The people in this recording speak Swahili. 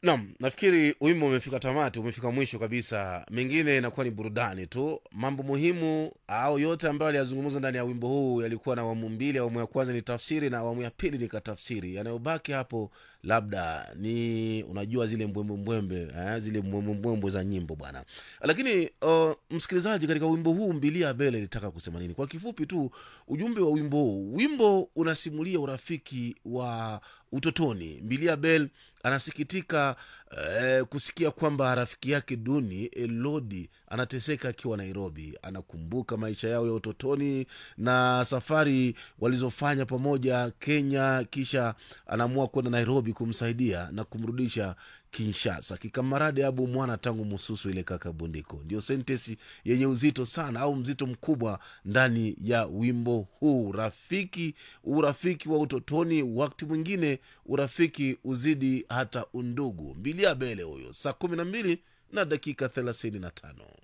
Naam, nafikiri wimbo umefika tamati, umefika mwisho kabisa. Mengine inakuwa ni burudani tu. Mambo muhimu au yote ambayo aliyazungumza ndani ya wimbo huu yalikuwa na awamu mbili. Awamu ya kwanza ni tafsiri na awamu ya pili ni katafsiri. Yanayobaki hapo labda ni unajua zile mbwembwe eh, zile mbwembwe za nyimbo bwana. Lakini uh, msikilizaji, katika wimbo huu Mbilia Bele ilitaka kusema nini? Kwa kifupi tu, ujumbe wa wimbo huu, wimbo unasimulia urafiki wa utotoni. Mbilia Bel anasikitika eh, kusikia kwamba rafiki yake duni Elodi anateseka akiwa Nairobi. Anakumbuka maisha yao ya utotoni na safari walizofanya pamoja Kenya, kisha anaamua kwenda Nairobi kumsaidia na kumrudisha Kinshasa. Kikamarade abu mwana tangu mususu ile kaka bundiko, ndio sentesi yenye uzito sana au mzito mkubwa ndani ya wimbo huu. Rafiki, urafiki wa utotoni, wakati mwingine urafiki uzidi hata undugu. Mbilia Bele huyo, saa kumi na mbili na dakika thelathini na tano.